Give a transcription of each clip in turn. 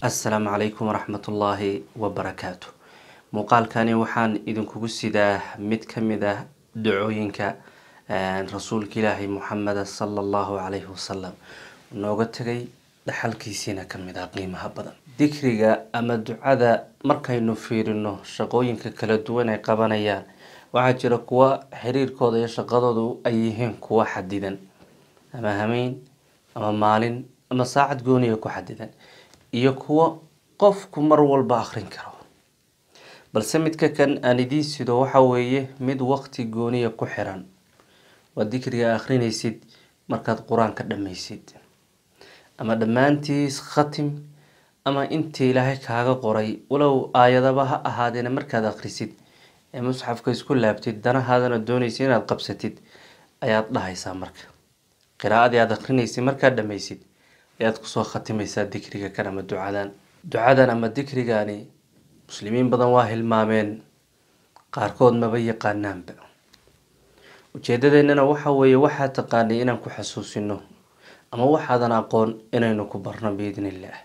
assalaamu calaykum waraxmatullaahi wabarakaatu muuqaalkani waxaan idinkugu sidaa mid ka mid ah dacooyinka rasuulka ilaahay muxameda sala allahu calayhi wasalam nooga tegay dhaxalkiisiina kamid ah qiimaha badan dikriga ama ducada markaynu fiirino shaqooyinka kala duwan ay qabanayaan waxaa jira kuwa xiriirkooda iyo shaqadoodu ay yihiin kuwa xadidan ama hameyn ama maalin ama saacad gooniya ku xadidan iyo kuwo qofku mar walba akrin karo balse midka kan aan idiin sido waxa weeye mid waqti gooniya ku xiran waa dikriga akrinaysid markaad qur-aanka dhammaysid ama dhammaantiis khatim ama intii ilaahay kaaga qoray walow aayadaba ha ahaadeena markaad akrisid ee musxafka isku laabtid danahaadana doonaysa inaad qabsatid ayaad dhahaysaa marka qiraa'adii aada akrinaysid markaad dhammaysid ayaad kusoo khatimaysaa dikriga kan ama ducadan ducadan ama dikrigani muslimiin badan waa hilmaameen qaarkood maba yaqaanaanba ujeedadeennana waxa weeye waxaa taqaanay inaan ku xasuusino ama waxaadan aqoon inaynu ku barno biidni illaah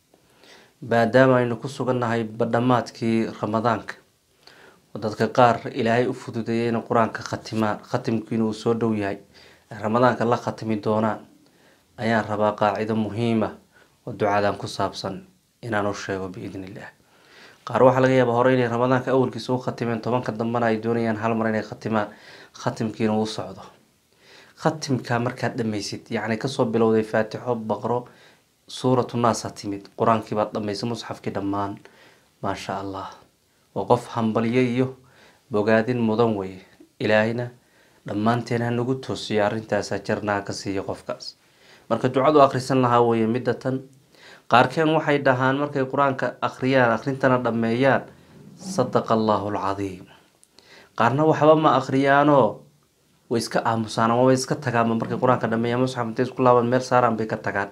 maadaama aynu ku sugannahay badhamaadkii ramadaanka oo dadka qaar ilaahay u fududeeyay inay qur-aanka khatimaan khatimkiina uu soo dhow yahay ay ramadaanka la khatimi doonaan ayaan rabaa qaacido muhiima oo ducadan ku saabsan inaan u sheego biidni illaah qaar waxaa laga yaabaa hore inay ramadaanka awalkiisa u khatimeen tobanka dambena ay doonayaan hal mar inay khatimaan khatimkiina uu socdo khatimka markaad dhammaysid yacni kasoo bilowday faatixo baqro suuratu naas ha timid qur-aankii baad dhammaysay musxafkii dhammaan maasha allah waa qof hambalyo iyo bogaadin mudan weye ilaahayna dhammaanteen ha nagu toosiyo arrintaasa jarnaha ka siiya qofkaas marka ducadu akhrisan lahaa weye midda tan qaarkeen waxay dhahaan markay qur-aanka akhriyaan akhrintana dhammeeyaan sadaqa allahu alcadiim qaarna waxba ma akhriyaanoo way iska aamusaan ama way iska tagaanba markay qur-aanka dhameeyaan musxaf intay isku laaban meel saaraan bay ka tagaan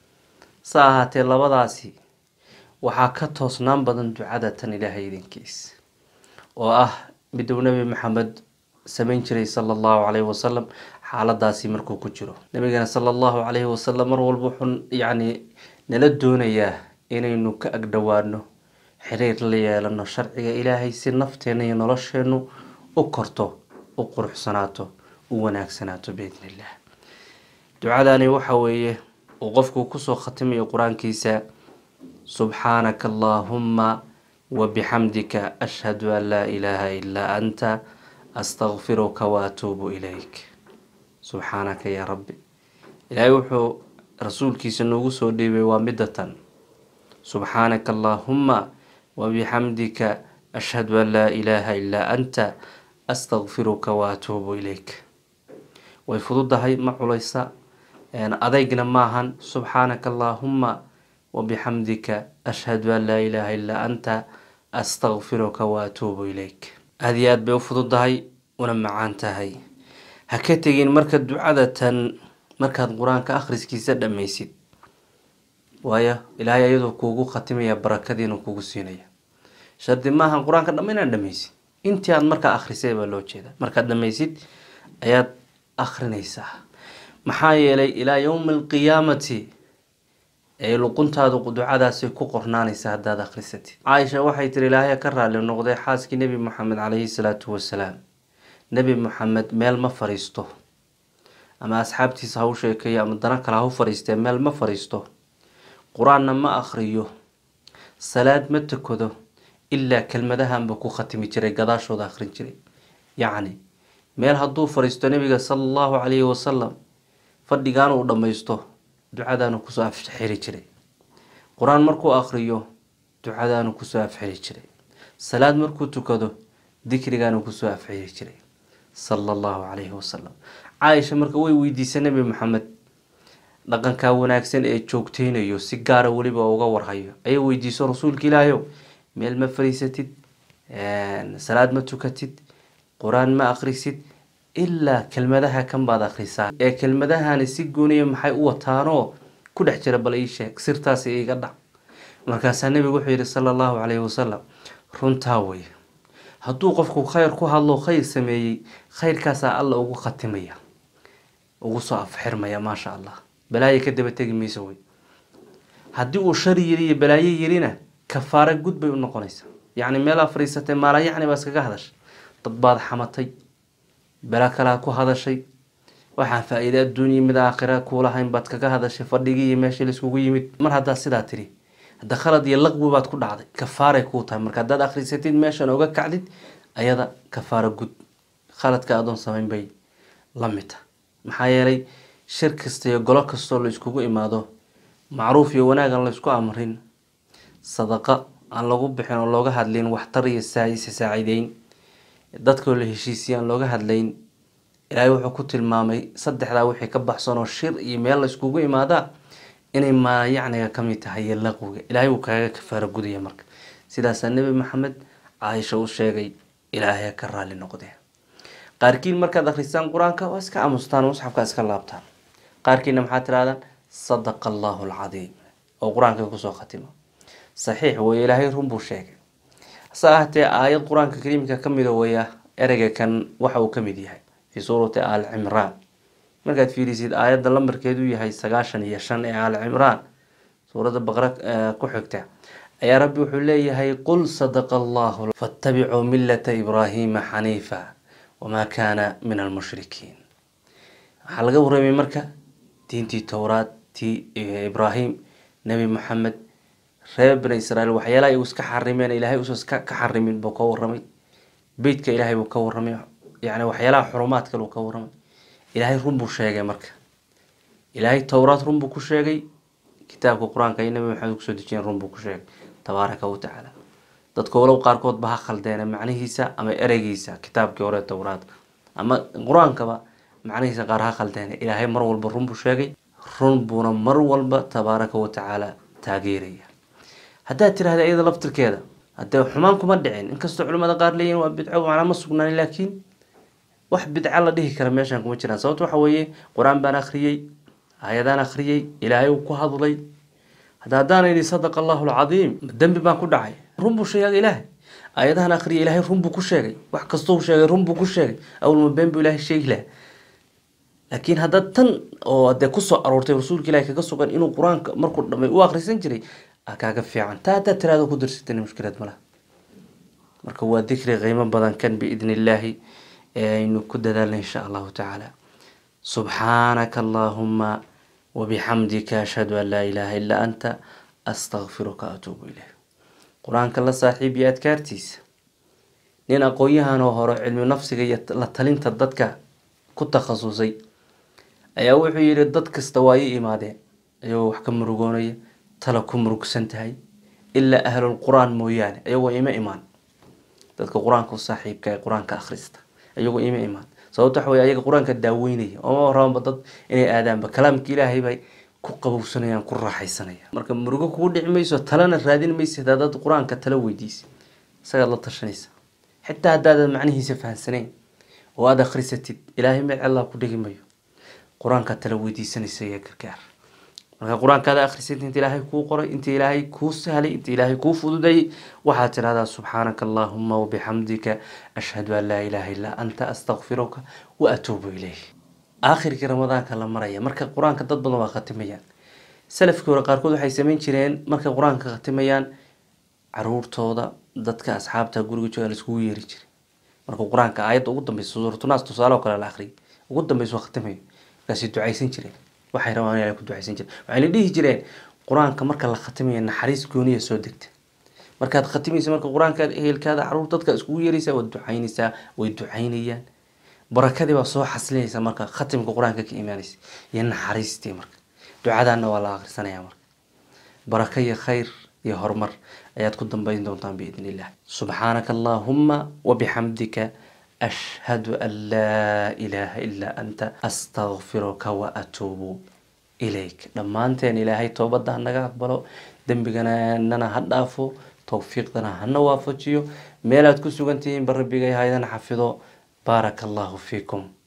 sa ahaatee labadaasi waxaa ka toosnaan badan ducada tan ilaahay idinkiis oo ah miduu nebi maxamed samayn jiray sala allahu calayhi wasalam xaaladaasi markuu ku jiro nabigana sala allahu calayhi wasalam mar walba wuxuu yacni nala doonayaa inaynu ka agdhowaano xiriir la yeelano sharciga ilaahay si nafteena iyo nolosheenu u korto u quruxsanaato u wanaagsanaato biidni illah ducadani waxa weeye uu qofku kusoo khatimayo qur-aankiisa subxaanaka allaahuma wabixamdika ashhadu an laa ilaaha ilaa anta astakfiruka waatuubu ilayk subxaanaka yaa rabbi ilaahay wuxuu rasuulkiisa noogu soo dhiibay waa midda tan subxaanaka allaahuma wabixamdika ashhadu an laa ilaaha ilaa anta astakfiruka waatuubu ilayk way fududahay ma culeysa adeygna maahan subxaanaka allaahuma wabixamdika ashhadu an laa ilaaha illaa anta astakfiruka waatuubu ilayk aada iyo aad bay u fududahay una macaan tahay ha ka tegin marka ducada tan markaad qur-aanka akhriskiisa dhammaysid waayo ilaahay ayadoo kuugu khatimaya barakadiinu kugu siinaya shardi maahan qur-aanka dhama inaad dhammaysid intii aad markaa akhrisay baa loo jeeda markaad dhammaysid ayaad akhrinaysaa maxaa yeelay ilaa yowmi alqiyaamati ee luquntaadu ducadaasi ku qornaanaysa haddaad akhrisatid caaisha waxay tiri ilaahay ka raali noqday xaaskii nebi moxamed calayhi salaatu wasalaam nebi moxamed meel ma fariisto ama asxaabtiisa ha u sheekeeyo ama dana kale ha u fariistee meel ma fariisto qur-aanna ma akhriyo salaad ma tukado ilaa kelmadahanba ku khatimi jiray gadaashooda akhrin jiray yacni meel hadduu fariisto nebiga sala allahu calayhi wasalam fadhigaan uu dhammaysto ducadaanu kusoo afxiri jiray qur-aan markuu akhriyo ducadaanu kusoo afxiri jiray salaad markuu tukado dikrigaanu kusoo afxiri jiray sala allahu calayhi wasalam caaisha marka way weydiisay nebi maxamed dhaqankaa wanaagsan ee joogteynayo si gaara weliba uga warhayo ayay weydiiso rasuulka ilaahayow meel ma fariisatid salaad ma tukatid qur-aan ma akhrisid ilaa kelmadaha kan baad akhrisaa ee kelmadahani si gooniya maxay u wataanoo ku dhex jira bal ii sheeg sirtaasi iga dhac markaasaa nebigu wuxuu yihi sala allahu calayhi wasalam runtaa wey hadduu qofku khayr ku hadlo khayr sameeyey khayrkaasaa alla ugu khatimaya ugu soo afxirmaya maasha allah balaayo ka daba tegi mayso wey haddii uu shari yiri iyo balaayo yirina kafaare gud bay u noqonaysaa yacni meelaa fadhiisatay maala yacni baa iskaga hadashay dad baad xamatay bela kalaa ku hadashay waxaan faa-iide adduunya mid aakhira kuulahayn baad kaga hadashay fadhigii iyo meeshii laiskugu yimid mar haddaad sidaa tiri hadda khalad iyo laqwi baad ku dhacday kafaaray kuu tahay marka haddaad akhrisatid meeshan oga kacdid ayada kafaaro gud khaladka adoon samayn bay la mid tahay maxaa yeelay shir kasta iyo golo kastoo la iskugu imaado macruuf iyo wanaag aan la isku amrin sadaqa aan lagu bixin oo looga hadlayn waxtar iyo saayisa saacideyn dadkoo la heshiisiya aan looga hadlayn ilaahay wuxuu ku tilmaamay saddexdaa wixii ka baxsan oo shir iyo meel la iskugu imaadaa inay maayacniga ka mid tahay iyo laqwiga ilaahay wuu kaaga kafaaro gudaya marka sidaasaa nebi maxamed caaisha u sheegay ilaahay ka raali noqdee qaarkiin markaad akhristaan qur-aanka waa iska aamustaan musxafka iska laabtaan qaarkiina maxaa tirahdaan sadaqa allahu alcadiim oo qur-aanka kusoo khatimo saxiix weye ilaahay run buu sheegay hase ahatee aayad qur-aanka kariimka ka mida weya ereyga kan waxa uu ka mid yahay fii suurati aal cimraan markaad fiirisid aayadda lambarkeedu yahay sagaashan iyo shan ee aal cimraan suuradda baqra ku xigta ayaa rabbi wuxuu leeyahay qul sadaqa allahu faattabicuu millata ibraahiima xaniifa wamaa kaana min almushrikiin waxaa laga warramay marka diintii towraad tii ibraahim nebi maxamed reer bani israiil waxyaalaha igu iska xarimeen ilaahay usan ka xarimin buu ka waramay beytka ilaahay buu ka waramay yani waxyaalaha xurumaadka buu ka waramay ilaahay run buu sheegay marka ilaahay towraad run buu ku sheegay kitaabka qur-aanka iyo nabi maxamed kusoo dejiyeen run buu ku sheegay tabaaraka wa tacaala dadka walow qaarkood ba ha khaldeene macnihiisa ama ereygiisa kitaabkii hore towraad ama qur-aankaba macnihiisa qaar ha khaldeene ilaahay mar walba run buu sheegay run buuna mar walba tabaaraka wa tacaala taageeraya haddaad tirahda iyada laftirkeeda hadee xumaan kuma dhicin inkastoo culimada qaar leeyihin waa bidco macnaa ma sugnaan laakiin wax bidca la dhihi kara meeshan kuma jiraan sababto waxa weeye qur-aan baan akhriyey aayadaan akhriyey ilaahay uu ku hadlay hada haddaan idhi sadaqa allahu alcadiim dembi baan ku dhacay run buu sheegay ilaahay aayadahan akhriyay ilaahay run buu ku sheegay wax kastou sheegay run buu ku sheegay awalma been buu ilaahay sheegi laha laakiin hadda tan oo dee kusoo aroortay rasuulka ilahi kaga sugan inuu qur-aanka markuu dhamay u akhrisan jiray kaaga fiican taa haddaad tiraado ku darsatana mushkilad malaha marka waa dikri qiimo badan kan biidni illaahi ee aynu ku dadaalna insha allahu tacaala subxaanaka allaahuma wabixamdika ashhadu an laa ilaaha illaa anta astakfiruka atuubu ilayk qur-aanka la saaxiib iyo adkaartiisa nin aqoon-yahan oo hore cilmi nafsiga iyo la talinta dadka ku takhasusay ayaa wuxuu yihi dad kasta waa ii imaadeen ayagoo wax ka murugoonaya tala ku murugsan tahay ilaa ahlul qur-aan mooyaane ayagoo ima imaan dadka qur-aanka u saaxiibka ee qur-aanka akhrista ayagoo ima imaan sababto waxa wey ayaga qur-aanka daaweynaya ooma rabanba dad inay aadaanba kalaamka ilaahay bay ku qabowsanayaan ku raaxaysanayaan marka murugo kugu dhici mayso talana raadin maysid haddaad qur-aanka tala weydiisa isagaad la tashanaysa xitaa haddaadad macnihiisa fahansaneyn oo aada akhrisatid ilaahay meel cellaa ku dhigi mayo qur-aanka tala weydiisanaysa iyo gargaar marka qur-aankaada akhrisatid inta ilaahay kuu qoray inta ilaahay kuu sahlay inta ilaahay kuu fududayay waxaad tidhahdaa subxaanaka allaahuma wabixamdika ashhadu an laa ilaaha illaa anta astakfiruka wa atuubu ilayh aakhirkii ramadaanka la maraya marka qur-aanka dad badan waa khatimayaan salafkii hore qaarkood waxay sameyn jireen markay qur-aanka khatimayaan caruurtooda dadka asxaabta guriga jooga laiskugu yeeri jiray markuu qur-aanka aayadda ugu dambeysa suuratunaas tusaale oo kale la akhriyay ugu dambeysa waa khatimayo markaasay ducaysan jireen waxay rabaan inay ku ducaysan jireen waxayna dhihi jireen qur-aanka marka la khatimayo naxariis gooniya soo degta markaad khatimaysa marka qur-aanka ehelkaada caruur dadka iskugu yeeraysaa waad ducaynaysaa way ducaynayaan barakadii baa soo xasilinaysa marka khatimka qur-aanka ka imaanaysa iyo naxariistii marka ducadaana waa la akhrisanaya marka baraka iyo khayr iyo horumar ayaad ku dambeyn doontaan biidn illah subxaanaka allaahuma wabixamdika ashhadu an laa ilaaha ilaa anta astakfiruka wa atuubu ilayk dhammaanteen ilaahay toobadda hanaga aqbalo dembiganana ha dhaafo towfiiqdana hana waafajiyo meelaad ku sugan tihiin ba rabbigay haydana xafido baaraka allahu fiikum